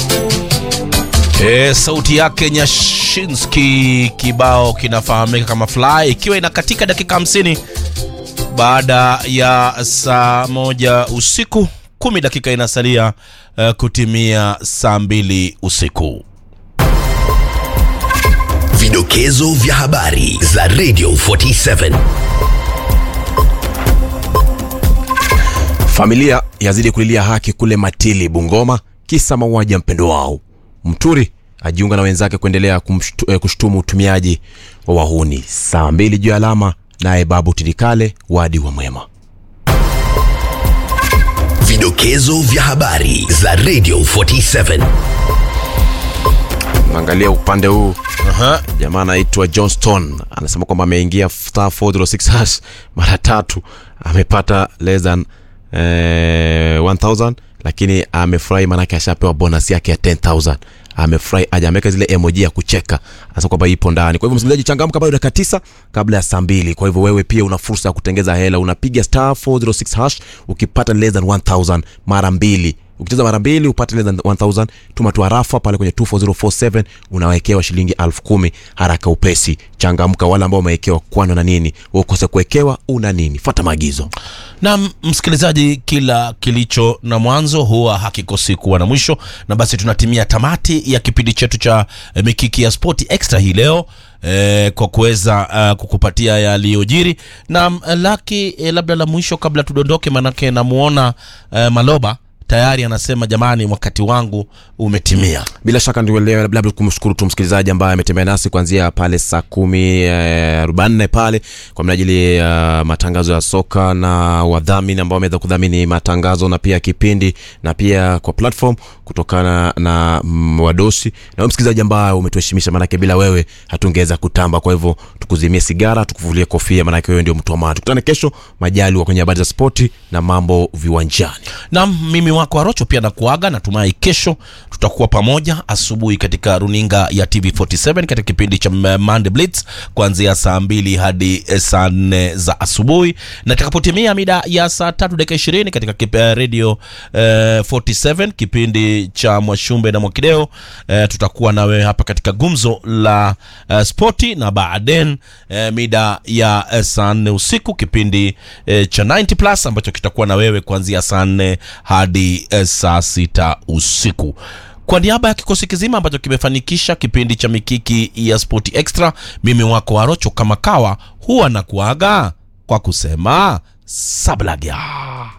E, sauti yake Nyashinski, kibao kinafahamika kama Fly, ikiwa inakatika dakika 50 baada ya saa moja usiku, kumi dakika inasalia uh, kutimia saa mbili usiku. Vidokezo vya habari za Radio 47. Familia yazidi kulilia haki kule Matili, Bungoma, kisa mauaji ya mpendo wao. Mturi ajiunga na wenzake kuendelea kumshtu, eh, kushtumu utumiaji wa wahuni. Saa mbili juu ya alama, naye Babu Tidikale wadi wa Mwema. Vidokezo vya habari za Radio 47. Angalia upande huu Aha. jamaa anaitwa Johnston anasema kwamba ameingia star 406 hash mara tatu amepata less than eh, 1000 lakini amefurahi manake ashapewa bonus yake ya 10000 amefurahi aja ameweka zile emoji ya kucheka anasema kwamba ipo ndani kwa hivyo msikilizaji changamka bado dakika tisa kabla ya saa mbili kwa hivyo wewe pia una fursa ya kutengeza hela unapiga star 406 hash ukipata less than 1000 mara mbili ukicheza mara mbili upate less than 1000 tuma tu harafa pale kwenye 24047 unawekewa shilingi elfu kumi haraka upesi changamka wale ambao umewekewa kwano na nini ukose kuwekewa una nini fata maagizo na msikilizaji, kila kilicho na mwanzo huwa hakikosi kuwa na mwisho, na basi tunatimia tamati ya kipindi chetu cha eh, Mikiki ya Spoti Extra hii leo eh, kwa kuweza uh, kukupatia yaliyojiri na mm, laki eh, labda la mwisho kabla tudondoke, manake namuona eh, Maloba tayari anasema jamani, wakati wangu umetimia. bila shaka ndio leo labda kumshukuru tu msikilizaji ambaye ametembea nasi kuanzia pale saa kumi eh, arobaini na nne pale kwa minajili ya matangazo ya soka na wadhamini ambao wameweza kudhamini matangazo na pia kipindi na pia kwa platform kutokana na mm, wadosi na wewe msikilizaji ambaye umetuheshimisha maanake bila wewe hatungeweza kutamba kwa hivyo tukuzimie sigara tukuvulie kofia maanake wewe ndio mtu wa maana tukutane kesho majali kwenye habari za spoti na mambo viwanjani na mimi wako Arocho pia nakuaga, natumai kesho tutakuwa pamoja asubuhi katika runinga ya TV47 katika kipindi cha M- Monday Blitz kuanzia saa mbili hadi eh, saa nne za asubuhi, na itakapotimia mida ya saa tatu dakika ishirini katika kip, eh, radio eh, 47 kipindi cha Mwashumbe na Mwakideo eh, tutakuwa na wewe hapa katika gumzo la eh, spoti, na baadaye eh, mida ya eh, saa nne usiku kipindi eh, cha 90 plus ambacho kitakuwa na wewe kuanzia saa nne hadi eh, saa sita usiku kwa niaba ya kikosi kizima ambacho kimefanikisha kipindi cha mikiki ya spoti extra mimi wako warocho kama kawa huwa na kuaga kwa kusema sablagya